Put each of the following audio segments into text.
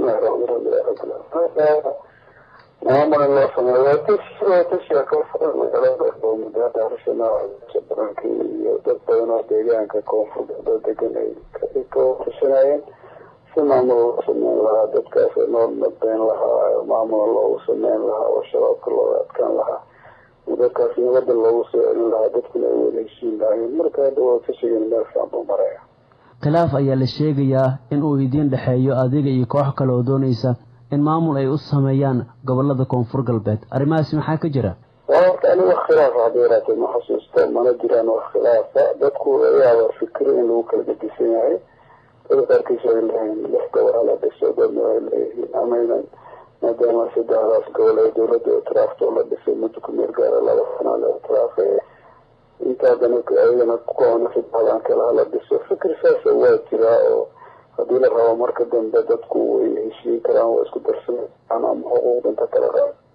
maamul in loo sameeyo waa tish waa tisha ka furan magaalada muddo hadda arshana baranki iyo dad badan oo deegaanka koonfurda degan ay ka tashanayeen si maamul loo sameyn lahaa dadkaas noo nabdeyn lahaa maamul loogu sameyn lahaa oo shabaabka looga adkaan lahaa dadkaas nabada loogu soo celin lahaa dadkuna ay wada heshiin lahaayeen marka hadda waa tashigan meel fiican buu maraya khilaaf ayaa la sheegayaa in uu idiin dhexeeyo adiga iyo koox kale oo doonaysa in maamul ay u sameeyaan gobolada koonfur galbeed arrimahaasi maxaa ka jira horta ani wax khilaaf hadda yaraatee ma xasuusto mana jiraan wax khilaafa dadku ayaaba fikiro in lagu kala gedisan yahay dada qaarkiisa ay leeyihiin lix gobol hala dhiso dadna ay leeyihiin amaynan maadaama saddexdaas gobol ay dawladda itiraafto la dhisay muddo ku meel gaara laba sana la itiraafay inta haddana ayagana kukoona saddexdan kale hala dhiso fikir saasa waa jiraa oo haddii la rabo marka dambe dadku way heshiin karaan waa isku darsan karaan ama xuquuqda inta kale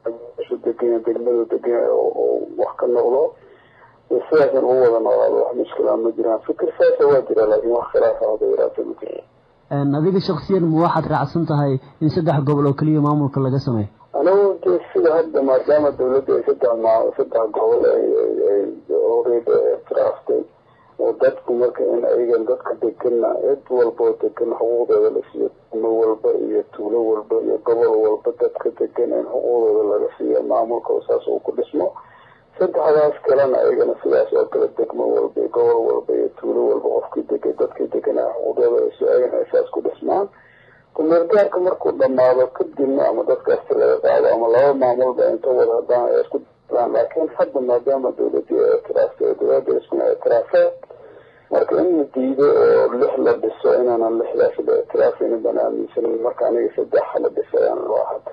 su deganya degmadu deganya oo wax ka noqdo sidaasan ugu wada noolaado wax mushkilaa ma jiraan fikir saasa waa jira laakiin wax khilaafa hada yaraata ma jira adiga shaksiyan ma waxaad raacsan tahay in saddex gobol oo keliya maamulka laga sameeyo anigu de sida hadda maadaama dawladda ay saddex ma saddex gobol ay oreda tiraaftay oo dadku marka in ayagan dadka degana cid walba oo degan xuquuqdooda la siiyo degmo walba iyo tuulo walba iyo gobol walba dadka degan in xuquuqdooda laga siiyo maamulka saas uu ku dhismo saddexdaas kalena ayagana sidaas oo kale degmo walba iyo gobol walba iyo tuulo walba qofkii degay dadkii deganaa xuquuqdooda si ayagana ay saas ku dhismaan kumeelgaarka markuu dhamaado kadibna ama dadkaasta laga qaado ama laba maamulba inta wada hadaan ay isku laakiin hadda maadaama dawladii ay itiraafta dawladda iskuna itiraafeen marka in la diido oo lix la dhiso inaanan lixdaas la itiraafaynin baan aaminsanin marka aniga saddex la dhisayaan loo hadda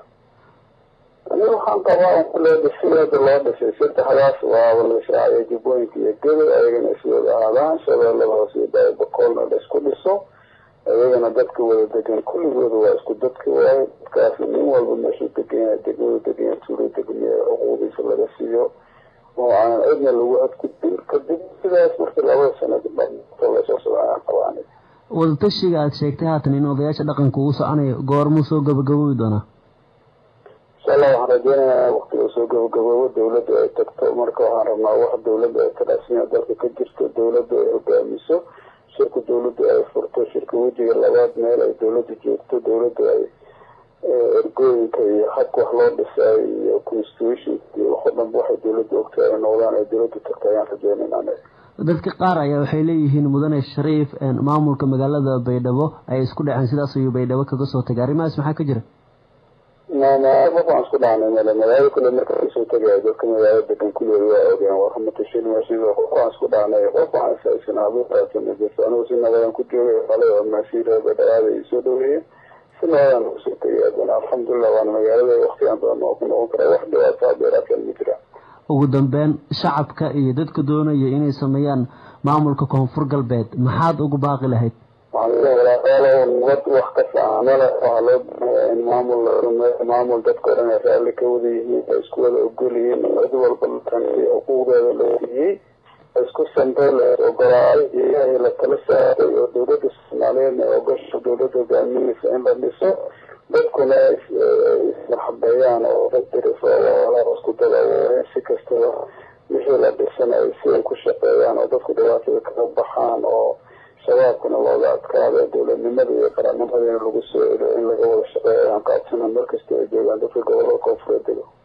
aniga waxaan qabaa loo dhisay hadda loo dhisay saddexdaas waaba la israaciyo jubbooyinka iyo gado ayagana iswada aadaan shabeellada hoose iyo baabakoolna la isku dhiso ayagana dadka wada degan kulligooda waa isku dadka waayo dadkaas nin walba meeshuu degan yahay degmadu degan yahay tuulo degan yahay xuquuqdiisa laga siiyo oo aanan cidna lagu adgudbin kadib sidaas markii labada sanad lasoo socdaan qabaan wadatashiga aada sheegtay haatan in odayaasha dhaqanka uu soconayo goormuu soo gabagaboobi doonaa insha allah waxaan rajeynayaa waktiga soo gabagaboobo dawladda ay tagto marka waxaan rabnaa wax dawladda ay taraasinya dalka ka jirto dawladda ay hogaamiso shirka dawladda ay furto shirka wejiga labaad meel ay dawladda joogto dawladda ay ergooyinka iyo habka wax loo dhisay iyo constitution iyo waxoo dhanba waxay dawladda ogtahay ay noqdaan ay dawladda tagto ayaan rajeynayn anaga dadka qaar ayaa waxay leeyihiin mudane shariif maamulka magaalada baydhabo ay isku dhaceen sidaas ayuu baydhabo kaga soo tagay arrimahaas maxaa ka jira qof waan isku dhacnay male magaalo kule marka kasoo tegaya dadka magaalo degan kulligood waa ogeen waramatashin qof waan isku dhacnay qof waan isaysanaa anigu si nabadan ku joogay qalay oo maasiira baydhabaada ii soo dhaweeyey si nabadan kusoo tegay adana alxamdulilah waana magaalada waktigan badan oo ku noqon kara wax dhibaataa dheeraadkan ma jira ugu dambeyn shacabka iyo dadka doonaya inay sameeyaan maamulka koonfur galbeed maxaad ugu baaqi lahayd nabad wax ka saamale waxaa loo baahaya in maamul la sameeyo maamul dadka o dhan ay raalli ka wada yihiin ay isku wada ogol yihiin cid walba latansiyo xuquuqdeeda la siiyey isku santay la ogolaaday ilaahay la tala saaray oo dawladda soomaaliyeedna ay ogosho dawladda hogaaminaysa in la dhiso dadkuna ismarxabeeyaan oo daddirifo isku dada si kastaba wixii la dhisan ay si ay ku shaqeeyaan oo dadku dhibaatada kaga baxaan oo shabaabkana looga adkaado dowladnimada iyo qarannimadana lagu soo celiyo in laga wada shaqeeyo ayaan qaabsana markasta ay joogaan dadka gobolada koonfureed dego